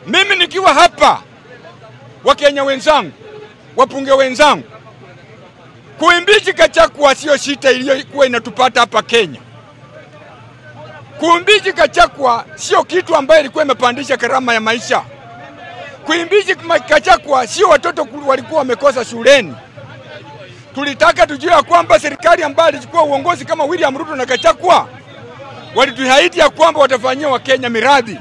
Mimi nikiwa hapa, Wakenya wenzangu, wapunge wenzangu, kuimbichi Kachakwa sio shita iliyokuwa inatupata hapa Kenya. Kuimbichi Kachakwa sio kitu ambayo ilikuwa imepandisha gharama ya maisha. Kuimbichi Kachakwa sio watoto walikuwa wamekosa shuleni. Tulitaka tujue ya kwamba serikali ambayo ilichukua uongozi kama William Ruto na Kachakwa walituahidi ya kwamba watafanyia Wakenya miradi,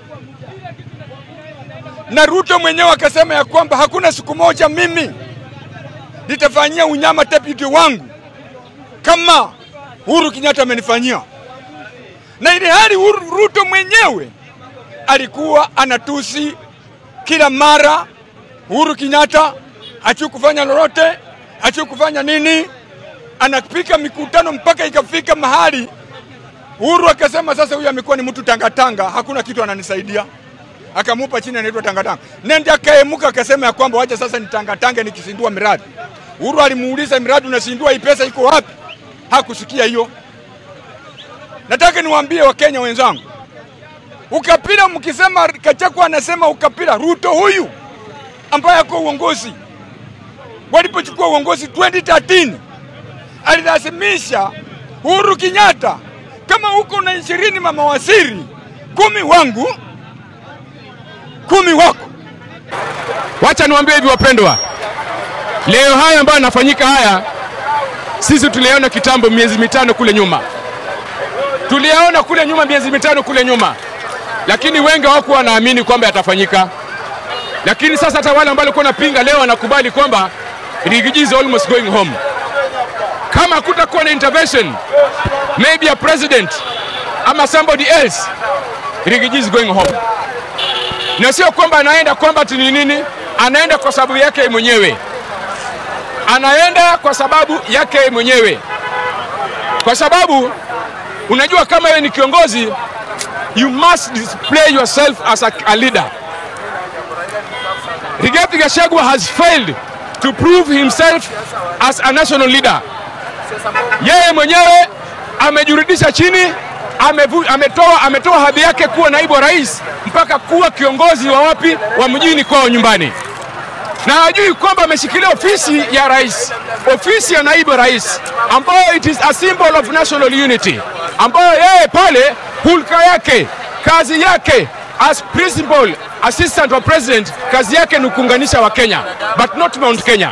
na Ruto mwenyewe akasema ya kwamba hakuna siku moja mimi nitafanyia unyama deputy wangu kama Uhuru Kenyatta amenifanyia, na ili hali Ruto mwenyewe alikuwa anatusi kila mara Uhuru Kenyatta achu kufanya lolote, achu kufanya nini, anapika mikutano mpaka ikafika mahali Uhuru akasema sasa huyu amekuwa ni mtu tangatanga, hakuna kitu ananisaidia. Akamupa chini anaitwa tangatanga. Nende akaemuka akasema ya kwamba wacha sasa nitangatange nikisindua miradi. Uhuru alimuuliza miradi unasindua hii pesa iko wapi? Hakusikia hiyo. Nataka niwaambie Wakenya wenzangu, ukapira mkisema Kachakwa anasema ukapira, Ruto huyu ambaye ako uongozi, walipochukua uongozi 2013 alilazimisha Uhuru Kenyatta kama uko na ishirini mamawaziri kumi wangu kumi wako. Wacha niwaambie hivi wapendwa, leo haya ambayo yanafanyika haya, sisi tuliyaona kitambo, miezi mitano kule nyuma, tuliyaona kule nyuma, miezi mitano kule nyuma, lakini wengi hawakuwa wanaamini kwamba yatafanyika. Lakini sasa hata wale ambao walikuwa wanapinga leo wanakubali kwamba Rigiji is almost going home. Kama hakutakuwa na intervention maybe a president ama somebody else, Rigiji is going home. Na sio kwamba anaenda kwamba ni nini, anaenda kwa sababu yake mwenyewe, anaenda kwa sababu yake mwenyewe, kwa sababu unajua kama wewe ni kiongozi, you must display yourself as a, a leader. Rigathi Gachagua has failed to prove himself as a national leader. Yeye mwenyewe amejirudisha chini, amevu, ametoa, ametoa hadhi yake kuwa naibu wa rais mpaka kuwa kiongozi wa wapi wa mjini kwao nyumbani, na hajui kwamba ameshikilia ofisi ya rais, ofisi ya naibu rais, ambayo it is a symbol of national unity, ambayo yeye pale hulka yake, kazi yake as principal assistant wa president, kazi yake ni kuunganisha wa Kenya but not Mount Kenya.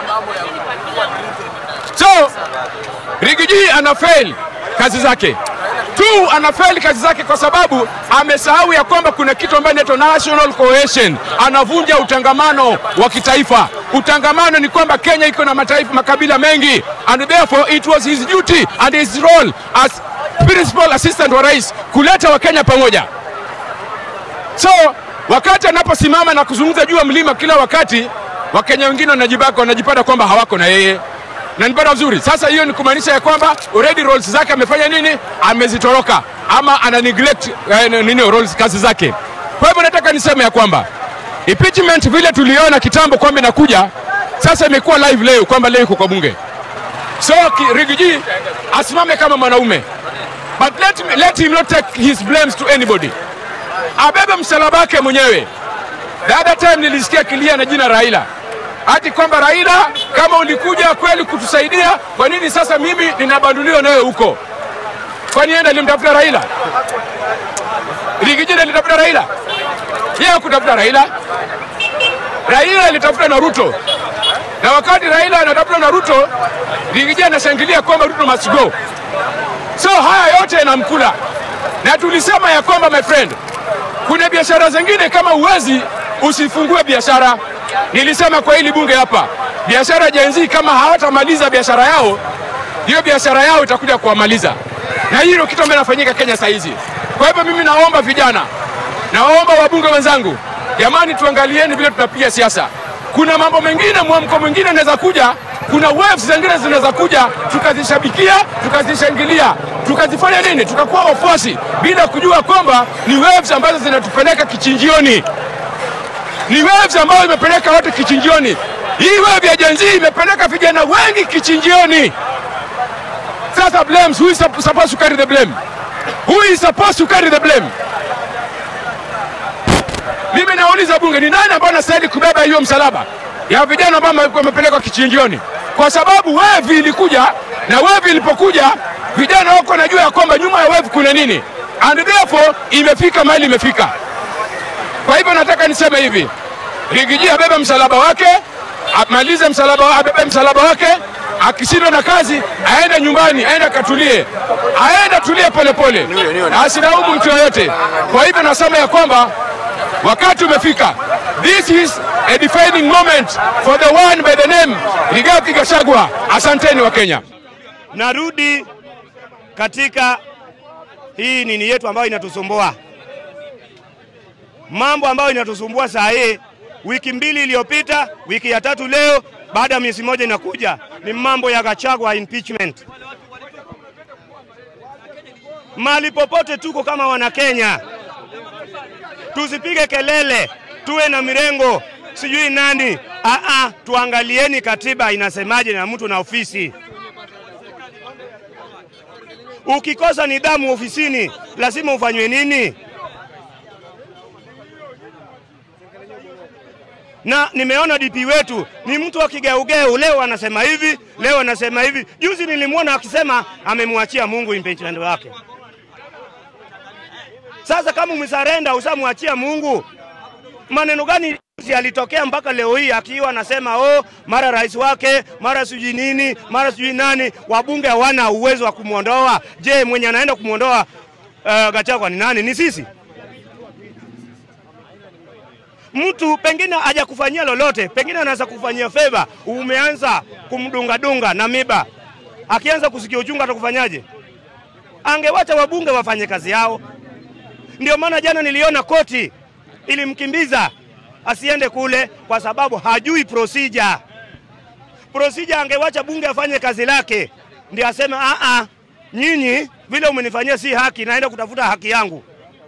So Rigiji ana fail kazi zake tu, ana fail kazi zake kwa sababu amesahau ya kwamba kuna kitu ambacho inaitwa national cohesion. Anavunja utangamano wa kitaifa. Utangamano ni kwamba Kenya iko na mataifa makabila mengi, and therefore it was his duty and his role as principal assistant wa rais kuleta Wakenya pamoja. So wakati anaposimama na kuzungumza juu ya mlima kila wakati, Wakenya wengine wanajibaka wanajipata kwamba hawako na yeye na nipata vizuri. Sasa hiyo ni kumaanisha ya kwamba already roles zake amefanya nini, amezitoroka ama ana neglect eh, nini roles kazi zake. Kwa hivyo nataka niseme ya kwamba impeachment vile tuliona kitambo kwamba inakuja, sasa imekuwa live leo kwamba leo iko kwa bunge. So Rigiji asimame kama mwanaume, but let, me, let him not take his blames to anybody, abebe msalaba wake mwenyewe. The other time nilisikia kilia na jina Raila hati kwamba Raila, kama ulikuja kweli kutusaidia, kwa nini sasa mimi ninabanduliwa nawe huko? Kwani yeye alimtafuta Raila? Rigiji alitafuta Raila? Yeye hakutafuta Raila. Raila alitafuta na Ruto, na wakati Raila anatafuta na Ruto, Rigiji anashangilia kwamba Ruto must go. So haya yote yanamkula, na tulisema ya kwamba my friend, kuna biashara zingine kama uwezi usifungue biashara. Nilisema kwa hili bunge hapa, biashara jenzi kama hawatamaliza biashara yao, hiyo biashara yao itakuja kuwamaliza, na hilo kitu ambacho inafanyika Kenya saa hizi. Kwa hivyo mimi naomba vijana, naomba wabunge wenzangu, jamani, tuangalieni vile tunapiga siasa. Kuna mambo mengine, mwamko mwingine unaweza kuja, kuna waves zingine zinaweza kuja, tukazishabikia, tukazishangilia, tukazifanya nini, tukakuwa wafuasi bila kujua kwamba ni waves ambazo zinatupeleka kichinjioni ni waves ambayo imepeleka watu kichinjioni. Hii wave ya Gen Z imepeleka vijana wengi kichinjioni. Sasa blames, who is supposed to carry the blame? Who is supposed to carry the blame? Mimi nauliza bunge, ni nani ambaye anastahili kubeba hiyo msalaba ya vijana ambao wame- wamepelekwa kichinjioni? Kwa sababu wevi ilikuja na wevi ilipokuja, vijana wako najua ya kwamba nyuma ya wevi kuna nini, and therefore imefika mahali imefika. Kwa hivyo nataka niseme hivi, Rigiji abebe msalaba wake, amalize msalaba, wa- abebe msalaba wake. Akishindwa na kazi aende nyumbani, aende akatulie, aende atulie polepole, asilaumu mtu yoyote. Kwa hivyo nasema ya kwamba wakati umefika. This is a defining moment for the one by the name Rigathi Gachagua. Asanteni wa Kenya. Narudi katika hii nini yetu ambayo inatusumbua, mambo ambayo inatusumbua saa hii. Wiki mbili iliyopita, wiki ya tatu leo, baada ya miezi moja inakuja, ni mambo ya Gachagua impeachment. Mahali popote tuko kama Wanakenya, tusipige kelele, tuwe na mirengo sijui nani. Aa, tuangalieni katiba inasemaje na mtu na ofisi Ukikosa nidhamu ofisini, lazima ufanywe nini? Na nimeona DP wetu ni mtu wa kigeugeu, leo anasema hivi, leo anasema hivi. Juzi nilimwona akisema amemwachia Mungu impeachment wake. Sasa kama umesarenda usamwachia Mungu, maneno gani juzi alitokea mpaka leo hii akiwa anasema oh, mara rais wake mara sijui nini mara sijui nani, wabunge hawana uwezo wa kumwondoa. Je, mwenye anaenda kumwondoa uh, Gachagua ni nani? Ni sisi? Mtu pengine hajakufanyia lolote, pengine anaweza kufanyia favor, umeanza kumdungadunga na miba, akianza kusikia uchungu atakufanyaje? Angewacha wabunge wafanye kazi yao. Ndio maana jana niliona koti ilimkimbiza asiende kule kwa sababu hajui procedure. Procedure angewacha bunge afanye kazi lake, ndio aseme a a, nyinyi vile umenifanyia si haki, naenda kutafuta haki yangu.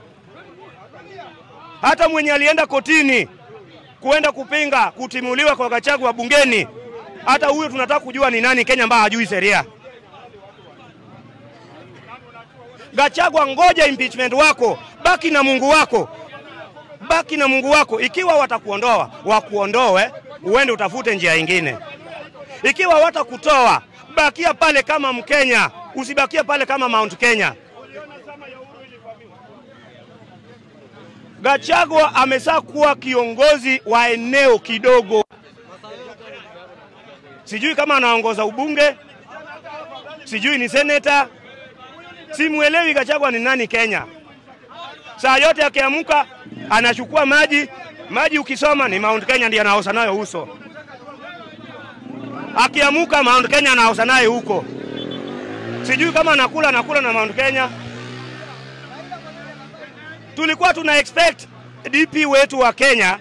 Hata mwenye alienda kotini kuenda kupinga kutimuliwa kwa Gachagua bungeni, hata huyo tunataka kujua ni nani Kenya ambaye hajui sheria. Gachagua, ngoja impeachment wako, baki na Mungu wako baki na Mungu wako. Ikiwa watakuondoa wakuondoe, uende utafute njia ingine. Ikiwa watakutoa, bakia pale kama Mkenya, usibakia pale kama Mount Kenya. Gachagua amesaa kuwa kiongozi wa eneo kidogo, sijui kama anaongoza ubunge, sijui ni seneta, simwelewi Gachagua ni nani Kenya. Saa yote akiamka anachukua maji maji, ukisoma ni Mount Kenya ndiye anaosha nayo uso. Akiamuka Mount Kenya anaosha naye huko, sijui kama anakula anakula na Mount Kenya. Tulikuwa tuna expect DP wetu wa Kenya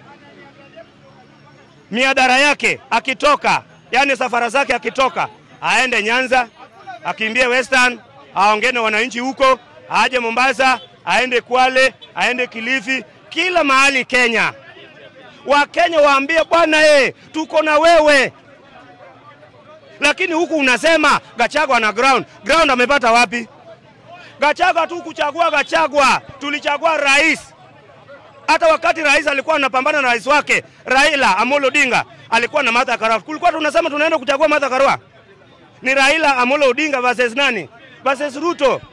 miadara yake akitoka, yani safara zake akitoka, aende Nyanza, akimbie Western, aongee na wananchi huko, aje Mombasa, aende Kwale, aende Kilifi, kila mahali Kenya. Wakenya waambie bwana, eh, tuko na wewe. Lakini huku unasema Gachagua na ground. Ground amepata wapi? Gachagua tu kuchagua Gachagua, tulichagua rais. Hata wakati rais alikuwa anapambana na rais wake Raila Amolo Odinga alikuwa na Martha Karua. Kulikuwa tunasema tunaenda kuchagua Martha Karua. Ni Raila Amolo Odinga versus nani? Versus Ruto.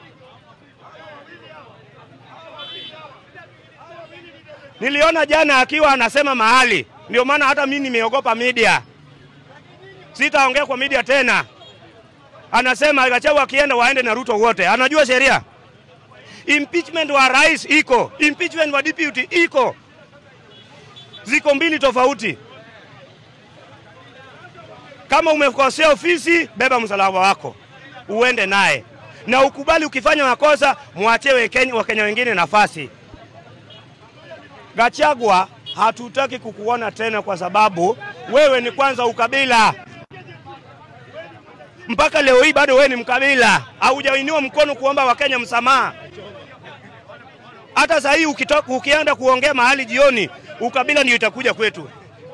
Niliona jana akiwa anasema mahali, ndio maana hata mimi nimeogopa media, sitaongea kwa media tena. Anasema Gachagua akienda waende na Ruto wote, anajua sheria. Impeachment wa rais iko, impeachment wa deputy iko, ziko mbili tofauti. Kama umekosea ofisi, beba msalaba wako uende naye, na ukubali ukifanya makosa, mwachie Wakenya Wakenya wengine nafasi. Gachagua, hatutaki kukuona tena kwa sababu wewe ni kwanza ukabila. Mpaka leo hii bado wewe ni mkabila, haujainua mkono kuomba Wakenya msamaha. Hata sasa hii ukitoka ukienda kuongea mahali jioni, ukabila ndio itakuja kwetu.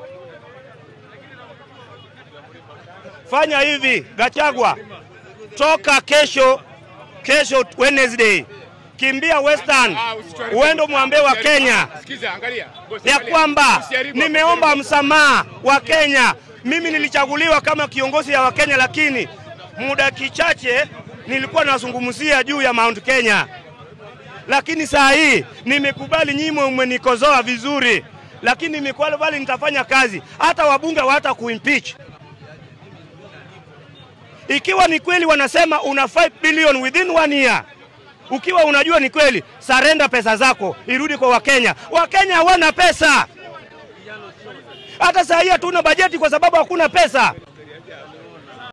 Fanya hivi Gachagua, toka kesho, kesho Wednesday, kimbia Western, Ah, usituharibu. uende mwambie wa Usiharibu. Kenya Sikiza, angalia. Bosi, ya angalia. kwamba Usiharibu. nimeomba msamaha wa Kenya. Mimi nilichaguliwa kama kiongozi ya Wakenya, lakini muda kichache nilikuwa nazungumzia juu ya Mount Kenya, lakini saa hii nimekubali, nyinyi mmenikozoa vizuri, lakini nimekubali nitafanya kazi, hata wabunge hawata kuimpeach ikiwa ni kweli wanasema una 5 billion within one year, ukiwa unajua ni kweli, sarenda pesa zako irudi kwa Wakenya. Wakenya hawana pesa, hata saa hii hatuna bajeti kwa sababu hakuna pesa.